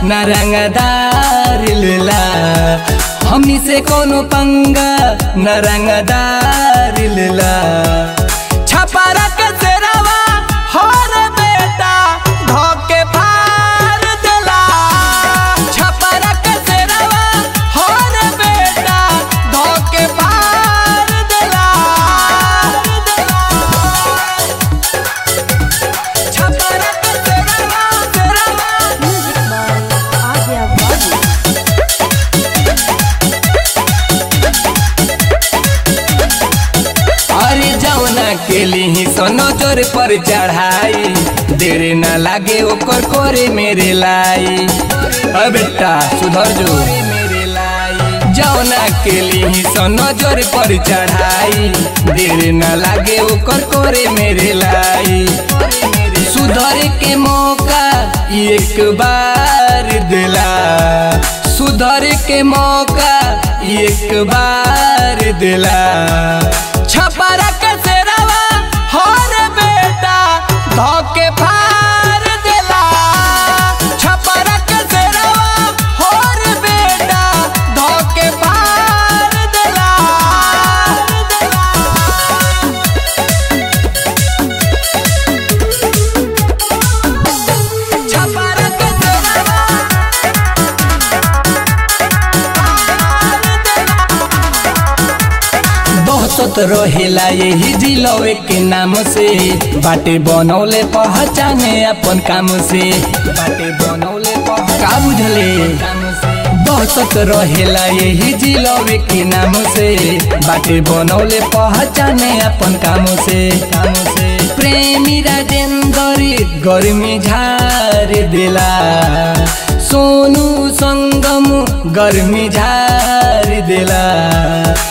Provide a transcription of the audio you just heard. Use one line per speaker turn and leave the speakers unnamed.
न रंगदार लेला हमनी से कोनो पंगा न रंगदार लेला छपारा के सेरावा हर बेटा धोके फार देला छपारा के सेरावा हर बेटा धोके फार देला छपारा के सेरावा सेरावा
Music by Adya Babu.
अरे जौना के लिए सोनो जोर पर चढ़ाई देर न लागे ओकर कोरे मेरे लाई अ बेटा सुधर जो मेरे लाई जौना के लिए सोनो जोर पर चढ़ाई देर न लागे ओकर कोरे मेरे लाई सुधर के मौका एक बार दिला सुधर के मौका एक बार दिला छपरा के सेरावा हर बेटा धोके फार देला छपरा के सेरावा हर बेटा धोके फार देला छपरा के सेरावा बहुत रहेला यही जिलवे के नाम से बाटे बनौले पहचाने अपन काम से बाटे बनौले का बुझले बहुत रहेला यही जिलवे के नाम से बाटे बनौले पहचाने अपन काम से काम से प्रेमी राजेंद्र गर्मी झार देला सोनू संगम गर्मी झार देला